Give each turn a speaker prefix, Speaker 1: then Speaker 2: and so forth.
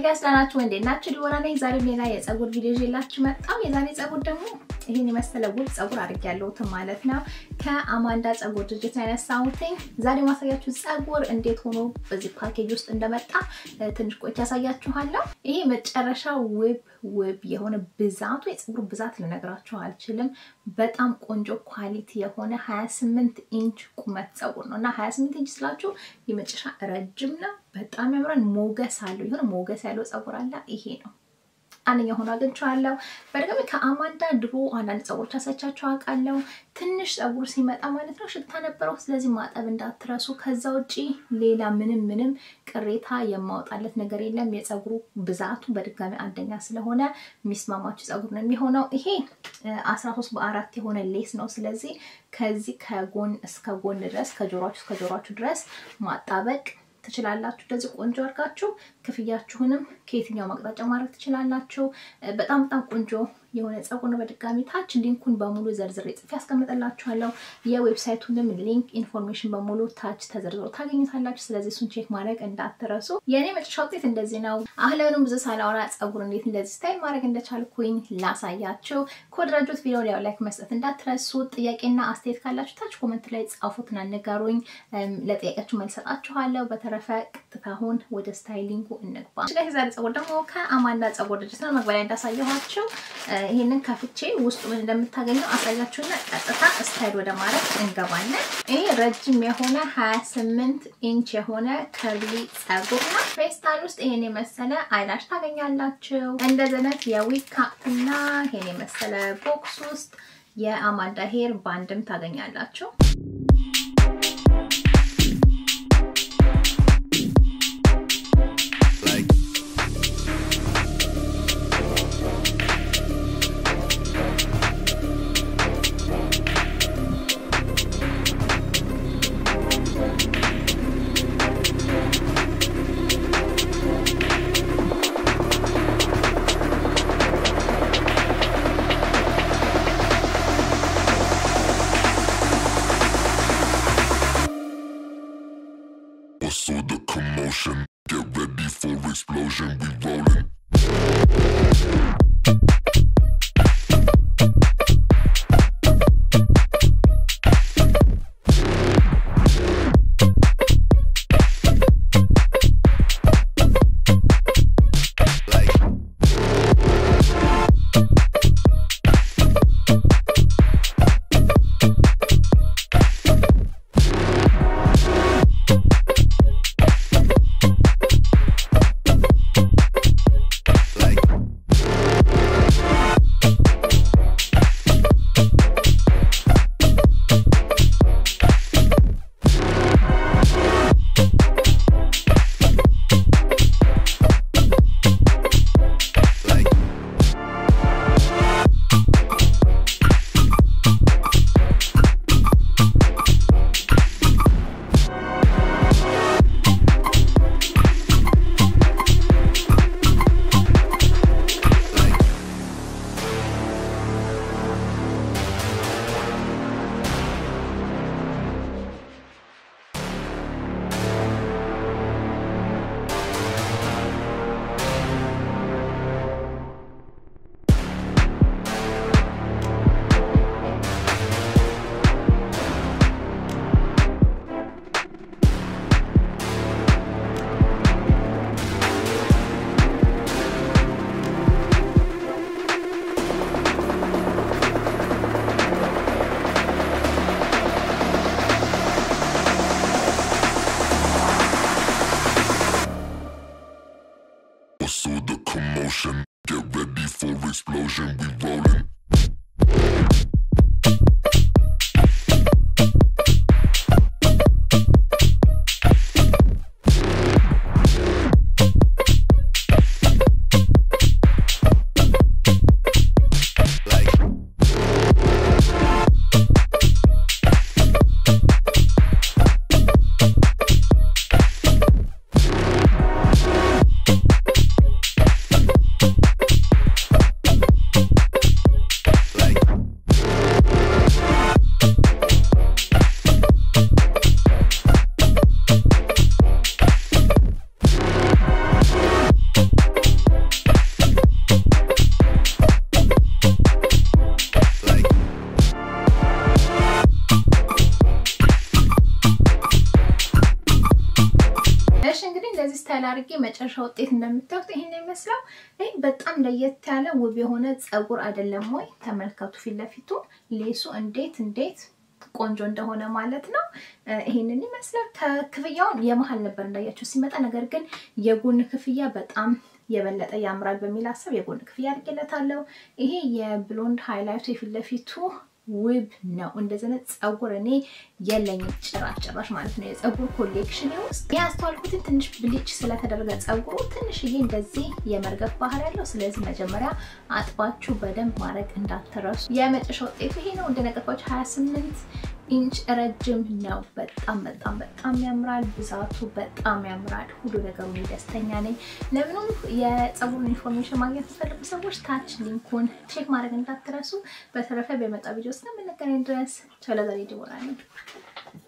Speaker 1: ጋይስ ደህና ናችሁ? እንዴት ናችሁ? ዲቦራ ነኝ። ዛሬ ሌላ የፀጉር ቪዲዮ ይዤላችሁ መጣሁ። የዛሬ ፀጉር ደግሞ ይህን የመሰለ ውብ ፀጉር አድርጌያለሁ ማለት ነው። ከአማንዳ ፀጉር ድርጅት ነው ያነሳሁትኝ። ዛሬ ማሳያችሁ ፀጉር እንዴት ሆኖ በዚህ ፓኬጅ ውስጥ እንደመጣ ትንሽ ቆይቼ ያሳያችኋለሁ። ይሄ መጨረሻ ውብ ውብ የሆነ ብዛቱ የፀጉር ብዛት ልነግራችሁ አልችልም። በጣም ቆንጆ ኳሊቲ የሆነ 28 ኢንች ቁመት ፀጉር ነው እና 28 ኢንች ስላችሁ የመጨረሻ ረጅም ነው። በጣም ያምራል። ሞገስ አለው። የሆነ ሞገስ ያለው ፀጉር አለ። ይሄ ነው አንደኛ ሆኖ አግኝቼዋለሁ። በድጋሚ ከአማንዳ ድሮ አንዳንድ ፀጉሮች አሳይቻችሁ አውቃለሁ። ትንሽ ፀጉር ሲመጣ ማለት ነው ሽታ ነበረው። ስለዚህ ማጠብ እንዳትረሱ። ከዛ ውጪ ሌላ ምንም ምንም ቅሬታ የማወጣለት ነገር የለም። የፀጉሩ ብዛቱ በድጋሚ አንደኛ ስለሆነ የሚስማማችሁ ፀጉር ነው የሚሆነው። ይሄ አስራ ሶስት በአራት የሆነ ሌስ ነው። ስለዚህ ከዚህ ከጎን እስከ ጎን ድረስ ከጆሯችሁ እስከ ጆሯችሁ ድረስ ማጣበቅ ትችላላችሁ። እንደዚህ ቆንጆ አድርጋችሁ ክፍያችሁንም ከየትኛው አቅጣጫ ማድረግ ትችላላችሁ። በጣም በጣም ቆንጆ የሆነ ፀጉር ነው። በድጋሚ ታች ሊንኩን በሙሉ ዘርዝሬ ጽፌ ያስቀምጥላችኋለሁ። የዌብሳይቱንም ሊንክ ኢንፎርሜሽን በሙሉ ታች ተዘርዝሮ ታገኙታላችሁ። ስለዚህ እሱን ቼክ ማድረግ እንዳትረሱ። የእኔ መጨረሻ ውጤት እንደዚህ ነው። አሁንም ብዙ ሳላወራ ፀጉር እንዴት እንደዚህ ስታይል ማድረግ እንደቻልኩኝ ላሳያችሁ። ከወደዳችሁት ቪዲዮ ላይ ላይክ መስጠት እንዳትረሱ። ጥያቄና አስተያየት ካላችሁ ታች ኮመንት ላይ ጻፉትና ንገሩኝ። ለጥያቄያችሁ መልስ ሰጣችኋለሁ። በተረፈ ቀጥታ አሁን ወደ ስታይሊንጉ እንግባ። ዛሬ ፀጉር ደግሞ ከአማንዳ ፀጉር ድርጅት ነው። መግቢያ ላይ እንዳሳየኋችሁ ይህንን ከፍቼ ውስጡ ምን እንደምታገኘው አሳያችሁና ቀጥታ ስታይል ወደ ማድረግ እንገባለን። ይሄ ረጅም የሆነ 28 ኢንች የሆነ ከርሊ ፀጉር ነው። ፌስታል ውስጥ ይሄን የመሰለ አይላሽ ታገኛላችሁ። እንደዚህ አይነት የዊግ ካፕ እና ይሄን የመሰለ ቦክስ ውስጥ የአማንዳ ሄር ባንድም ታገኛላችሁ። ስታይል አድርጌ መጨረሻ ውጤት እንደምታዩት ይሄን ይመስላል። ይህ በጣም ለየት ያለ ውብ የሆነ ፀጉር አይደለም ወይ? ተመልከቱ ፊት ለፊቱ ሌሱ እንዴት እንዴት ቆንጆ እንደሆነ ማለት ነው። ይሄንን ይመስላል። ከክፍያውን የመሀል ነበር እንዳያቸው ሲመጣ፣ ነገር ግን የጎን ክፍያ በጣም የበለጠ ያምራል በሚል ሀሳብ የጎን ክፍያ አድርጌለታለሁ። ይሄ የብሎንድ ሃይላይቱ የፊት ለፊቱ ውብ ነው። እንደዚህ አይነት ፀጉር እኔ የለኝም ጭራሽ ጭራሽ ማለት ነው። የፀጉር ኮሌክሽን ውስጥ ያስተዋልኩትን ትንሽ ብሊች ስለተደረገ ፀጉሩ ትንሽዬ እንደዚህ የመርገፍ ባህር ያለው። ስለዚህ መጀመሪያ አጥባችሁ በደንብ ማድረግ እንዳትረሱ። የመጨረሻ ውጤቱ ይሄ ነው። እንደነገርኳችሁ 28 ኢንች ረጅም ነው። በጣም በጣም በጣም ያምራል። ብዛቱ በጣም ያምራል። ሁሉ ነገሩ ደስተኛ ነኝ። ለምንም የፀጉሩን ኢንፎርሜሽን ማግኘት የምትፈልጉ ሰዎች ታች ሊንኩን ቼክ ማድረግ እንዳትረሱ። በተረፈ በመጣ ቪዲዮ እስከምንገናኝ ድረስ ቸለዛሬ ዲቦራ ነኝ።